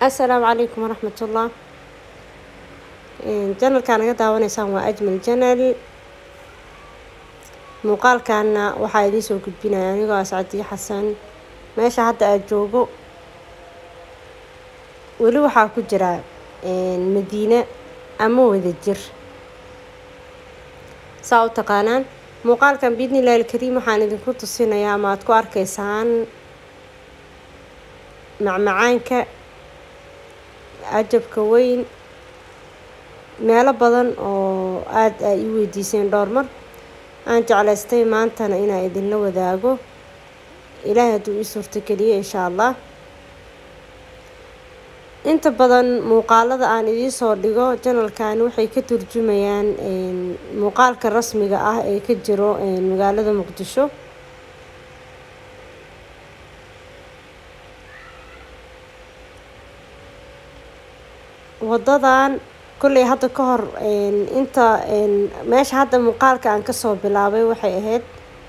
assalaamu calaykum waraxmatullah janalkaa naga daawanaysaan waa ajmal janal muuqaalkaana waxaa idiin soo gudbinaya anigoo ascadiyo xasan meesha hadda aada joogo weli waxaa ku jira madiine ama wada jir saa u taqaanaan muuqaalkan biidnillahi alkariim waxaan idinku tusinayaa ama aada ku arkaysaan macmacaanka cajabka weyn meelo badan oo aada ay ii weydiiseen dhowr mar aan jeclaystay maantana inaan idinla wadaago ilaahay hadduu ii suurtogeliyo insha allah inta badan muuqaalada aan idiin soo dhigo janalkani waxay ka turjumayaan muuqaalka rasmiga ah ee ka jiro magaalada muqdisho wadadan kolley hadda ka hor inta meesha hadda muuqaalka aan kasoo bilaabay waxay ahayd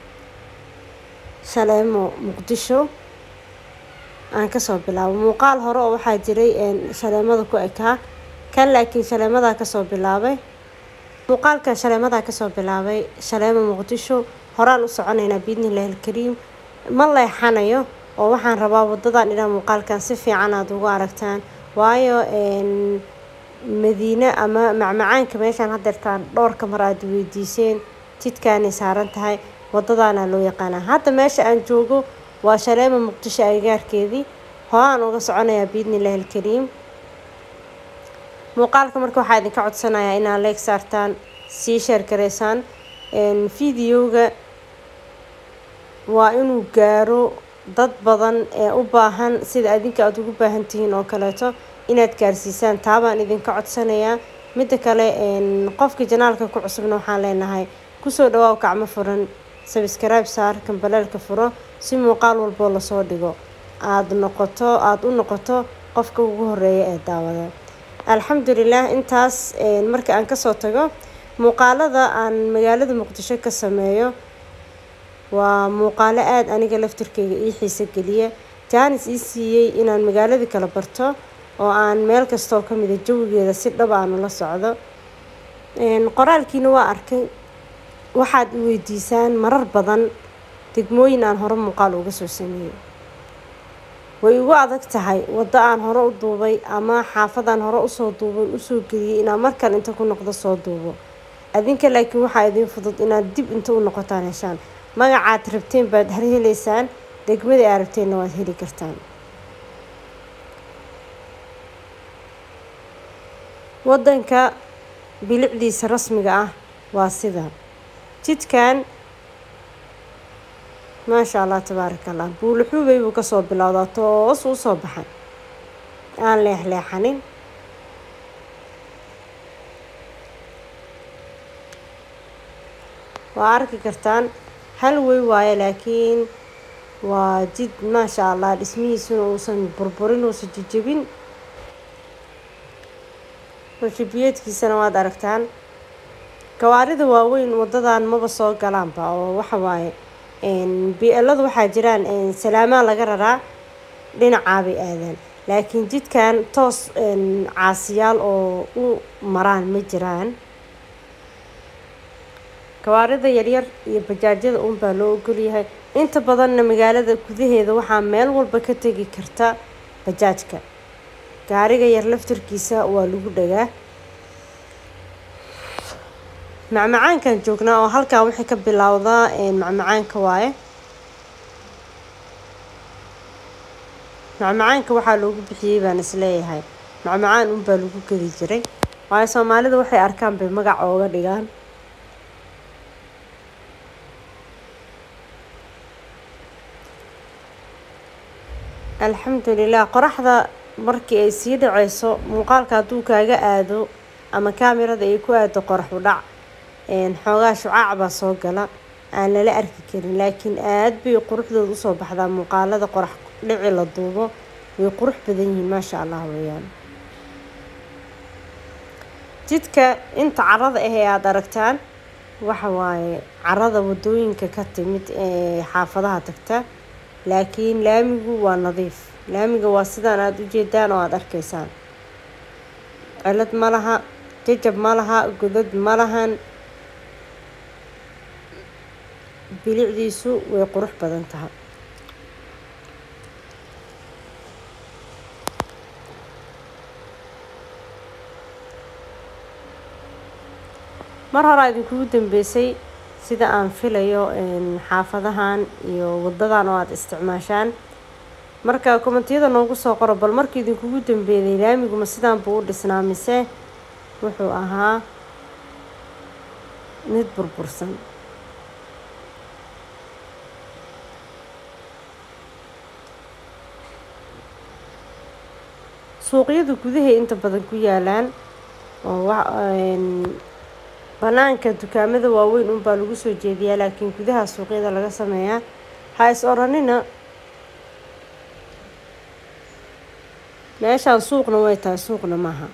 shaleemo muqdisho aan kasoo bilaabo muuqaal hore oo waxaa jiray shaleemada ku ekaa kan laakiin shaleemadaa kasoo bilaabay muuqaalkan shaleemadaa kasoo bilaabay shaleemo muqdisho horaan u soconaynaa biidnillahi alkariim ma leexanayo oo waxaan rabaa wadadan inaa muuqaalkan si fiican aada ugu aragtaan waayo madiine ama macmacaanka meeshaan hadeertaan dhowrka mar aada weydiiseen jidkaanay saaran tahay wadadaana loo yaqaanaa hadda meesha aan joogo waa shaleema muqdisho agagaarkeedii horaan uga soconayaa biidnillahi alkariim muuqaalka marka waxaa idinka codsanayaa inaad leeg saartaan sii sheer gareysaan videoga waa inuu gaaro dad badan ee u baahan sida adinka aada ugu baahan tihiin oo kaleeto inaad gaarsiisaan taabaan idinka codsanayaa midda kale qofka janaalka ku cusubna waxaan leenahay kusoo dhawaaw gacmo furan sabskribe saar kambaleelka furo si muuqaal walboo lasoo dhigo aada noqoto aada u noqoto qofka ugu horeeya ee daawada alxamdulilah intaas marka aan kasoo tago muuqaalada aan magaalada muqdisho ka sameeyo waa muuqaalo aada aniga laftirkeyga ii xiiso geliya jaanis ii siiyey inaan magaaladii kala barto oo aan meel kastaoo ka mida jawigeeda si dhab aan ula socdo qoraalkiina waa arkay waxaad i weydiisaan marar badan degmooyin aan hore muuqaal uga soo sameeyey way igu adag tahay waddo aan hore u duubay ama xaafadaan hore usoo duuban usoo geliyey inaan markale inta ku noqdo soo duubo adinka laakiin waxaa idiin fudud inaad dib inta u noqotaan heshaan magacaad rabteen baad har heleysaan degmadii aad rabteenna waad heli kartaan waddanka bilicdiisa rasmiga ah waa sida jidkan maasha allah tabaaraka allah buuluxuubay buu kasoo bilowdaa toos u soo baxay aan leexleexanin waa arki kartaan hal wey waayo laakiin waa jid maasha allah dhismihiisuna uusan burburin uusan jijabin rashibiyeedkiisana waad aragtaan gawaarida waaweyn wadadan maba soo galaanba oo waxa waaye bi-eladu waxaa jiraan salaamaa laga raraa dhinacaabay aadaan laakiin jidkan toos caasiyaal oo u maraan ma jiraan gawaarida yaryar iyo bajaajyada uunbaa loo ogolyahay inta badanna magaalada gudaheeda waxaa meel walba ka tegi karta bajaajka gaariga yar laftarkiisa waa lagu dhagaa macmacaankan joognaa oo halkan waxay ka bilowdaa macmacaanka waaye macmacaanka waxaa loogu bixiyey baan isleeyahay macmacaan unbaa lagu gedi jiray waayo soomaalida waxay arkaan bay magac ooga dhigaan alxamdulilah qoraxda markii ay sii dhaceyso muuqaalka hadduu kaaga aado ama kaamirada ay ku aado qorax u dhac xoogaa shucaac baa soo gala aan lala arki karin laakiin aada bay quruxdooda usoo baxdaa muuqaalada qorax dhici la duubo way qurux badan yihiin maasha allah weeyaan jidka inta carada ah ee aada aragtaan waxa waaye carada wadooyinka ka timid ee xaafadaha tagta laakiin laamigu waa nadiif laamiga waa sidaan aada u jeedaan oo aada arkaysaan cilad ma laha jajab ma laha godad ma lahan bilicdiisu way qurux badan tahay mar horaa idinkugu dambeysay sida aan filayo xaafadahan iyo wadadan oo aada isticmaashaan marka kommentiyada noogu soo qoro bal markii idinkugu dambeeyay laamiguma sidaan buu u dhisnaa mise wuxuu ahaa mid burbursan suuqyada gudahay inta badan ku yaalaan oo banaanka dukaamada waaweyn unbaa lagu soo jeediyaa laakiin gudaha suuqyada laga sameeyaa ha is odhanina meeshaan suuqna way tahay suuqna maaha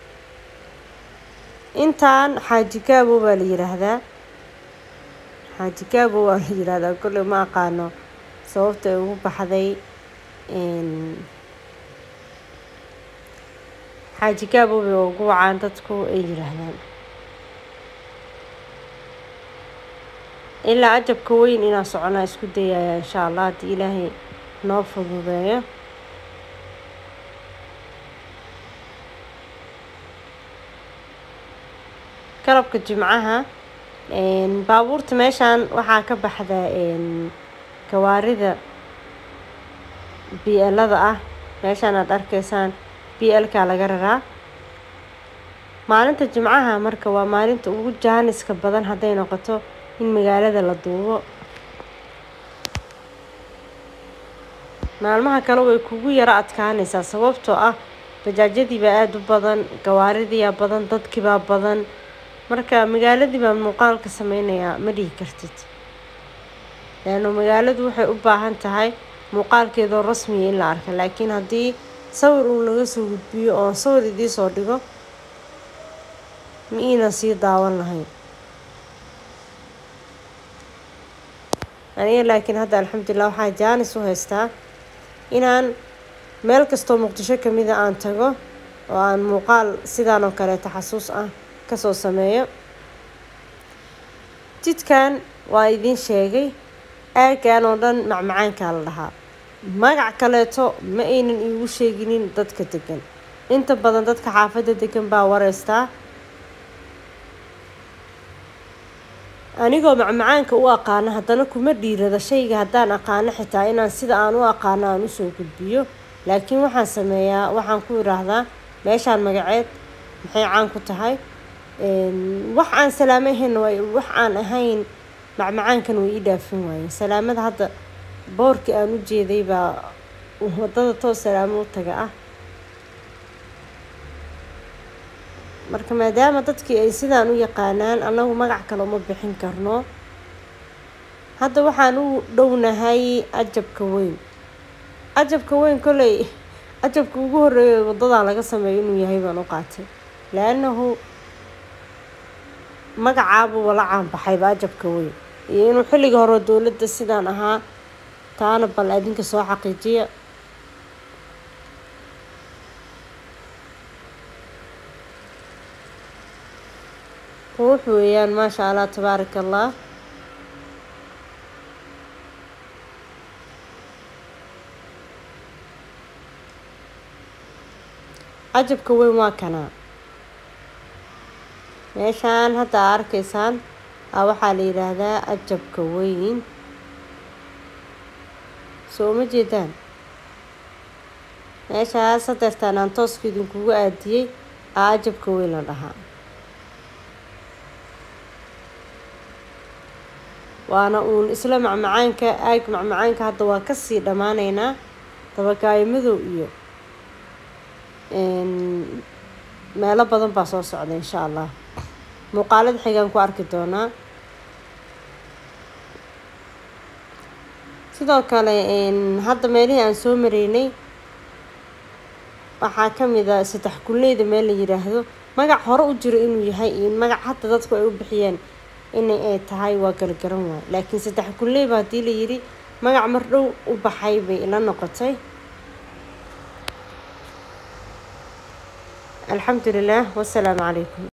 intaan xaaji gaabo baa la yiraahdaa xaaji gaabo waa la yiraahdaa kolley ma aqaano sababta ay ugu baxday xaaji gaabo bay ugu wacaan dadku ay yiraahdaan ilaa ajabka weyn inaan soconaa isku dayaya insha allah haddii ilaahay noo fududeeyo galabka jimcaha baabuurta meeshaan waxaa ka baxda gawaarida b lada ah meeshaan aada arkaysaan b lkaa laga raraa maalinta jimcaha marka waa maalinta ugu jaaniska badan hadday noqoto in magaalada la duubo maalmaha kale way kugu yaro adkaanaysaa sababtoo ah bajaajyadiibaa aada u badan gawaaridiibaa badan dadkiibaa badan marka magaaladii baan muuqaalka sameynayaa ma dhihi kartid leanno magaaladu waxay u baahan tahay muuqaalkeedoo rasmiya in la arka laakiin haddii sawir uun laga soo gudbiyo oon sawir idii soo dhigo ma iinan sii daawan lahayn aniga laakiin hadda alxamdulilah waxaa jaanis u haystaa inaan meel kastoo muqdisho kamida aan tago oo aan muuqaal sidaan oo kaleeta xasuus ah kasoo sameeyo jidkan waa idiin sheegay aaggan oo dhan macmacaankaa la dhahaa magac kaleeto ma aynan iigu sheeginin dadka degan inta badan dadka xaafadda degan baa wareystaa anigoo macmacaanka u aqaano haddana kuma dhiirada shayga haddaan aqaano xitaa inaan sida aan u aqaano aan usoo gudbiyo laakiin waxaan sameeyaa waxaan ku idhaahdaa meeshaan magaceed maxay caan ku tahay wax aan salaamo ahayn waay wax aan ahayn macmacaankan way ii dhaafin waayeen salaamada hadda boorkii aan u jeeday baa wadada toos salaamo u taga ah marka maadaama dadkii ay sidaan u yaqaanaan annagu magac kale uma bixin karno hadda waxaan u dhownahay ajabka weyn ajabka weyn kolley ajabka ugu horreeya wadadan laga sameeyo inuu yahay baan u qaatay laannahu magacaabuu wala caanbaxayba ajabka weyn iyo inuu xilliga hore dowladda sidaan ahaa taana bal adinka soo xaqiijiya ruux weeyaan maasha allah tabaaraka allah cajabka weyn waa kanaa meeshaan hadda aa arkaysaan a waxaa la yidhaahdaa cajabka weyn soo ma jeedaan meeshaas hadeertaan aan tooska idinkugu aadiyey aa cajabka weyn la dhahaa waana uun isla macmacaanka aag macmacaanka hadda waa kasii dhammaanaynaa dabakaayo madow iyo meelo badan baa soo socda insha allah muuqaalada xigaan ku arki doonaa sidoo kale hadda meelihii aan soo mareynay waxaa kamid a saddex kulneyda meel la yiraahdo magac hore u jiro inuu yahay iyo magac hadda dadku ay u bixiyeen in ay tahay waa gargaran waay laakiin saddex kulneyba haddii la yidhi magac mar dhow u baxay bay ila noqotay alxamdulilah wasalaamu calaykum